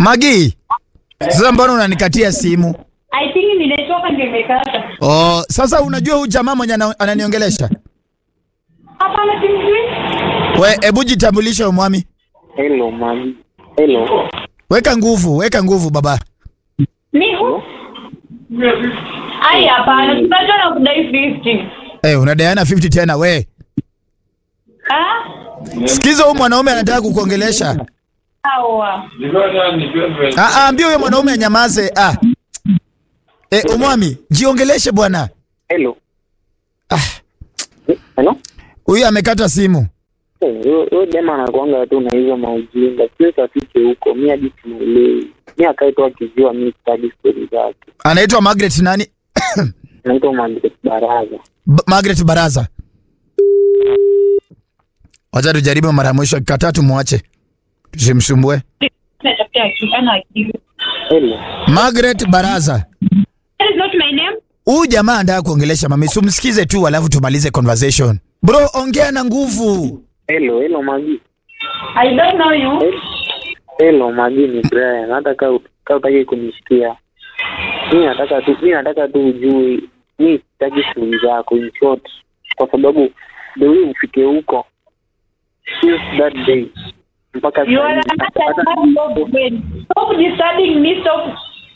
Magi, sasa mbona unanikatia simu? I think nimetoka ndio imekata. Oh, sasa unajua huyu jamaa mwenye ana- ananiongelesha? Hapana simjui. We, hebu jitambulishe mwami. Hello, mami. Hello. Weka nguvu, weka nguvu baba. Ni hu. Ai hapana, tunajua na kudai 50. Eh, unadaiana 50 tena we. Ah? Sikiza huyu mwanaume anataka kukuongelesha. Sawa. Ah, ah, ambia huyo mwanaume anyamaze. Ah. Eh, umwami, jiongeleshe bwana. Hello. Ah, Hello. huyu amekata simu. Eh, Huyo huyo dema anakuanga tu na hizo maujinga. Sio tafike huko. Mimi hadi simuelewi. Mimi akae tu akijua mimi sitaki stori zake. Anaitwa Margaret nani? Naitwa Margaret Baraza. B Margaret Baraza. Wacha tujaribu mara ya mwisho, akikataa tumwache, tusimsumbue. Natafuta akili, ana akili. Hello. Margaret Baraza, That is not my name. huyu jamaa anataka kuongelesha mami, sumsikize tu alafu tumalize conversation. Bro, ongea na nguvu. Hello, hello Magi. I don't know you. Hel- Hello Magi ni Brian. Hata kama kama utaki kunisikia. Mimi nataka tu mimi nataka tu ujue mimi sitaki stori zako in short kwa sababu the way ufike huko since that day mpaka You are sasa not hivi, hata- a man of men. Stop disturbing me, stop.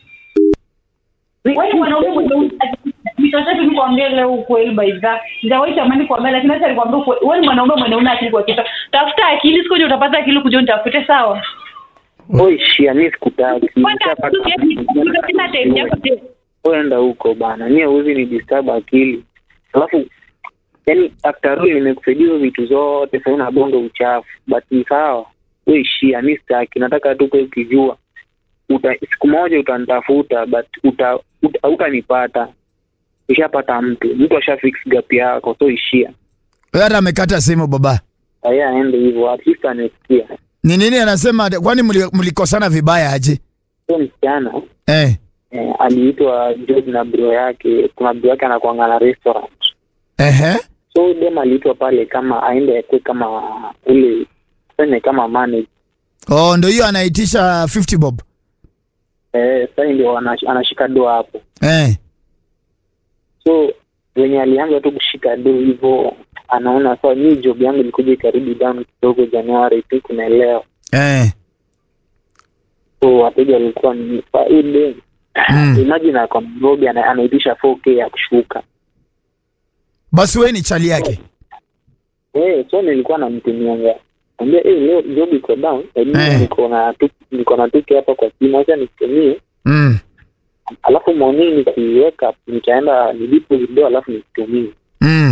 Wewe mwanaume mwenye nitosha tu nikwambie leo ukweli by that. Sijawahi tamani kuambia lakini acha nikwambie ukweli. Wewe ni mwanaume mwenye una akili kwa kichwa. Tafuta akili siku utapata akili kuja nitafute sawa. Oi shia mimi sikutaki. Kwanza Nishapata- sina time yako tena. Wewe enda huko bana. Mimi huwezi ni disturb akili. Alafu yani after all nimekusaidia hizo vitu zote sasa unabonga uchafu. But ni sawa. Wewe shia mimi sitaki. Nataka tu kwa ukijua. Uta, siku moja utanitafuta but uta, uta, utanipata. Ushapata mtu. Mtu asha fix gap yako so ishia. Wewe hata amekata simu baba. Haya aende hivyo at least anasikia. Ni nini anasema? Kwani mli- mlikosana vibaya aje? So msichana Eh. eh, aliitwa George na bro yake. Kuna bro yake anakuanga na restaurant. Ehe. so dem aliitwa pale kama aende akwe kama ule tuseme kama manager Oh, ndio hiyo anaitisha 50 bob. eh, sasa ndio anash- anashika do hapo Eh. so wenye alianza tu kushika do hivyo anaona sawa mi job yangu ilikuja ikarudi down kidogo januari tu kunaelewa Eh. so wateja walikuwa ni sa ile Mm. imagine ako Nairobi ana- anaitisha 4k ya kushuka Basi wewe ni chali yake. eh, so nilikuwa namtumianga ambia eh, leo job iko down lakini Eh. niko na tu- niko na tuke hapa kwa simu acha nitumie Mm. alafu morning nikiweka nitaenda nilipo video alafu nikitumie Mm.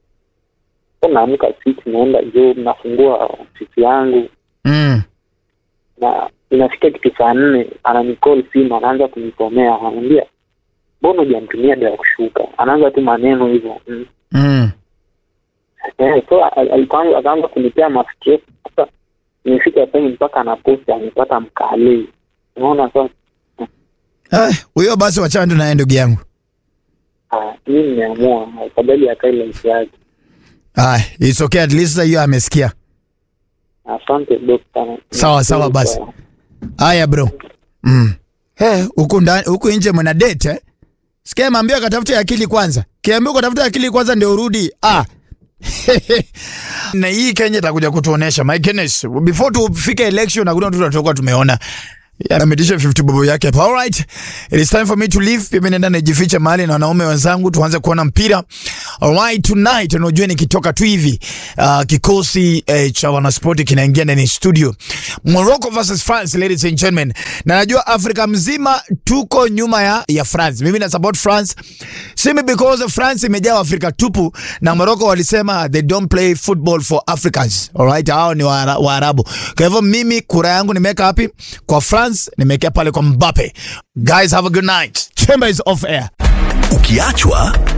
so naamka six naenda job nafungua ofisi yangu Mm. na inafika kitu saa nne ananicall simu anaanza kunisomea ananiambia mbona hujamtumia dawa ya kushuka anaanza tu maneno hivyo mm. Mm. eh, so al- alikuwa- akaanza kunipea mastress sasa nimefika time mpaka anaposti amepata mkale unaona sasa Ah, huyo basi wachana tu naye ndugu yangu. ah, mi nimeamua afadhali akae life yake Ah, it's okay at least hiyo amesikia. asante dokta Sawa, sawa basi. Haya bro. Mm. Eh, huku ndani huku nje mna date eh? Sikia maambia katafute akili kwanza. Kiambia ukatafuta akili kwanza ndio urudi. Ah. na hii Kenya itakuja kutuonesha my goodness. Before tufike election hakuna mtu tutakuwa tumeona. Ametisha 50 bobo yake hapa. All right. It is time for me to leave. Mimi naenda najificha mahali na wanaume wenzangu tuanze kuona mpira. All right, tonight unajua nikitoka tu hivi uh, kikosi eh, cha wanaspoti kinaingia ndani ya studio. Morocco versus France ladies and gentlemen. Na najua Afrika mzima tuko nyuma ya ya France. Mimi na support France. Simi because France imejaa Afrika tupu na Morocco walisema they don't play football for Africans. All right, hao ni Waara- Waarabu. Kwa hivyo mimi kura yangu nimeweka wapi? Kwa France nimeweka pale kwa Mbappe. Guys have a good night. Chamber is off air. Ukiachwa